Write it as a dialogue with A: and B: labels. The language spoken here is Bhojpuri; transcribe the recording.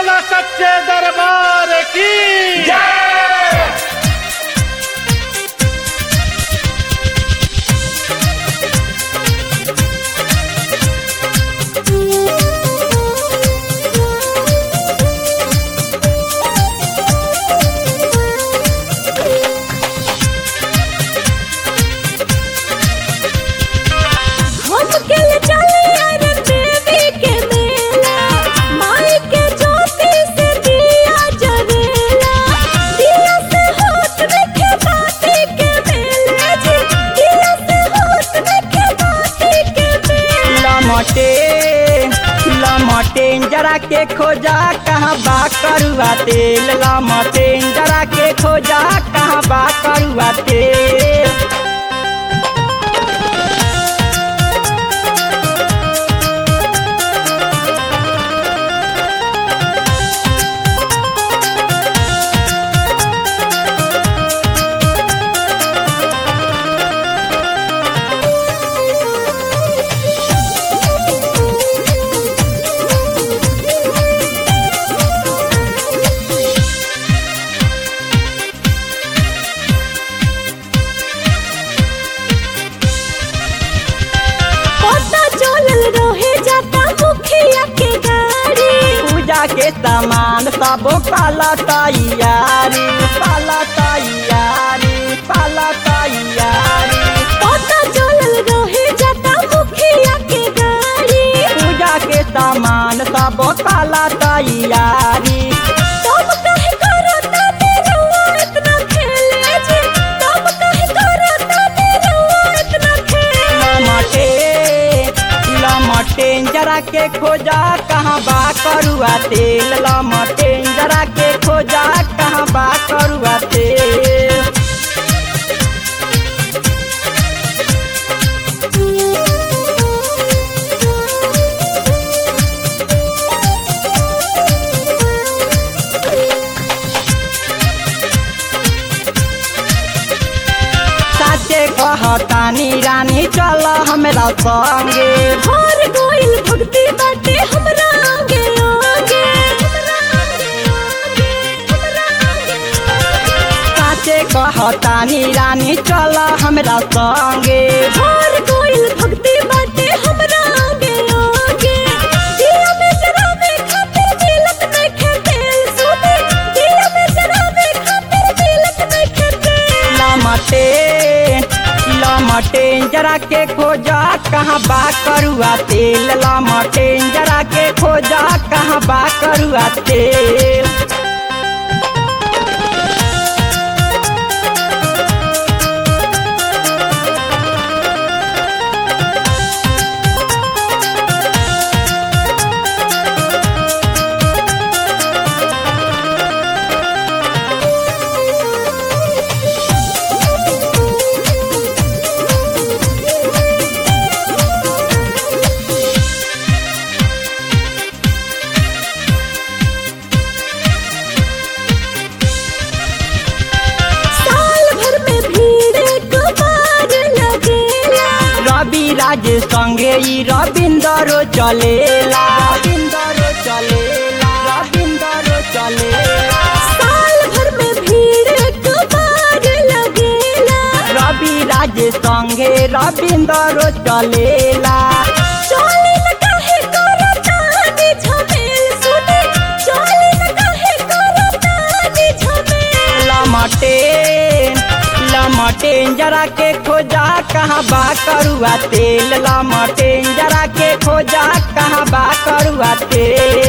A: बोला सच्चे दरबार की
B: हम के चले अरे देवी के मेला माई के ज्योति से दिया जरेला दिया से होत रखे बाती के मेले जी दिया से होत रखे बाती के मेले
C: लमटे लमटे जरा के खोजा कहाँ बा करुआ तेल लमटे जरा के खोजा कहाँ बा करुआ तेल
B: पता चलल रहे जाता मुखिया के गाड़ी
C: पूजा के सामान सब पाला तैयारी पाला तैयारी पाला तैयारी
B: पता चलल रहे जाता मुखिया के गाड़ी
C: पूजा के सामान सब पाला तैयारी
B: तब काहे करता तेरुआ इतना खेले जी तब काहे करता तेरुआ इतना खेले
C: लमटे लमटे जरा के खोजा कहाँ बा करुआ तेल लमटे जरा के खोजा कहाँ बा करुआ तेल साचे कहतानी रानी चल हमरा संगे
B: हर गोइल भक्ति बाटे हमरा आगे आगे हमरा आगे आगे हमरा आगे आगे
C: साचे कहतानी रानी चल हमरा संगे
B: हर गोइल भक्ति बाटे हमरा आगे आगे दिया में जरावे खातिर दिलक नहीं खेतेल सुने दिया में जरावे खातिर दिलक नहीं खेतेल
C: लमटे लमटे जरा के खोजा कहाँ बा करुआ तेल लमटे जरा के खोजा कहाँ बा करुआ तेल
B: साल भर में भीड़ एक बार लगेला
C: रवि राज संगे ई रविंदरो चलेला रविंदरो चलेला रविंदरो चलेला
B: साल भर में भीड़ एक बार लगेला
C: रवि राज संगे रविंदरो चलेला
B: चोली न काहे करतानी झमेल सुने चोली न काहे करतानी झमेल
C: लमटे लमटे जरा के खोजा कहाँ बा करुआ तेल लमटे जरा के खोजा कहाँ बा करुआ तेल